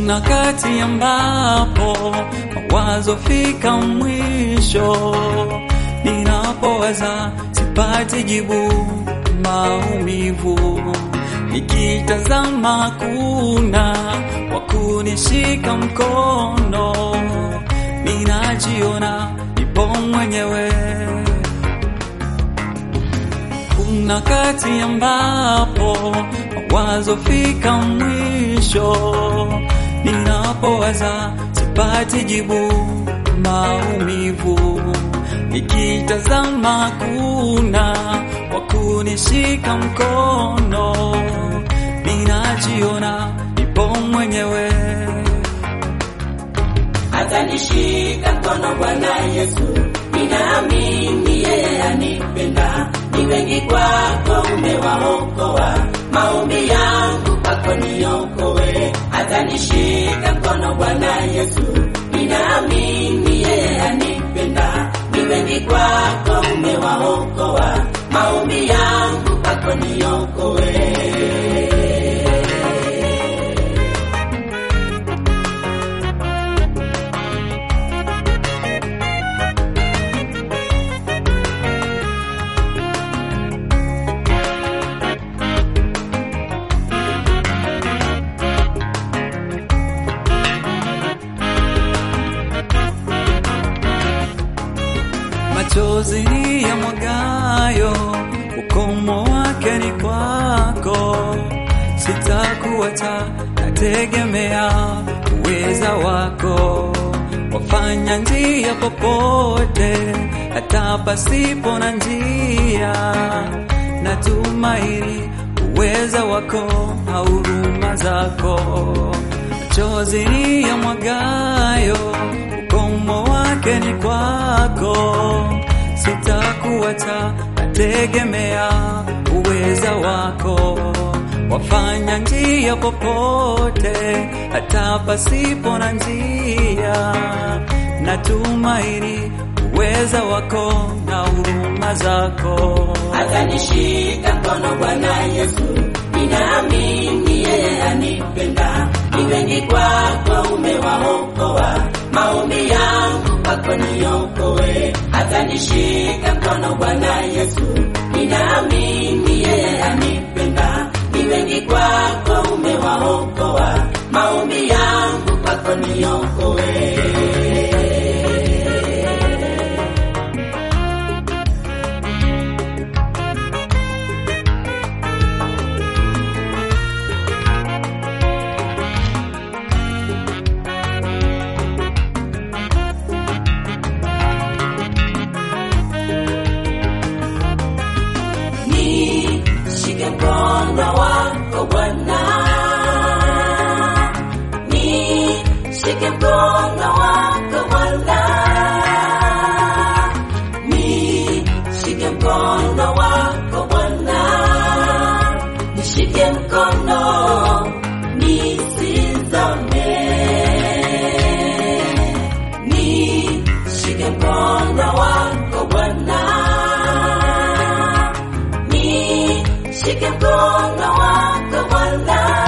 Kuna kati ambapo mawazo fika mwisho, ninapowaza sipati jibu, maumivu nikitazama, kuna wa kunishika mkono, ninajiona nipo mwenyewe. Kuna kati ambapo mawazo fika mwisho, ninapowaza sipati jibu, maumivu nikitazama, kuna wa kunishika mkono, ninajiona nipo mwenyewe. atanishika mkono Bwana Yesu, ninaamini yeye anipenda. Ni wengi kwako umewaokoa, maombi yangu kwako niokoe. Atanishika mkono Bwana Yesu, ninaamini yeye anipenda. Ni wengi kwako umewaokoa, maombi yangu kwako niokoe. machozi ni ya mwagayo, ukomo wake ni kwako. Sitakuacha, nategemea uweza wako. Wafanya njia popote, hata pasipo na njia. Natumaini uweza wako na huruma zako. Machozi ni ya mwagayo, ukomo wake ni kwako. Sitakuacha, nategemea uweza wako. Wafanya njia popote, hata pasipo na njia. Natumaini uweza wako na huruma zako. atanishika mkono Bwana Yesu, ninaamini yeye anipenda. Ni wengi kwako umewaokoa, maombi yangu kwako niokoe. Atanishika mkono Bwana Yesu, ninaamini yeye anipenda. Ni wengi kwako umewaokoa, maombi yangu kwako niokoe. Nishike mkono wako Bwana, nishike mkono wako Bwana, nishike mkono wako Bwana, nishike mkono nisizame, nishike mkono wako Bwana nishike mkono wako Bwana,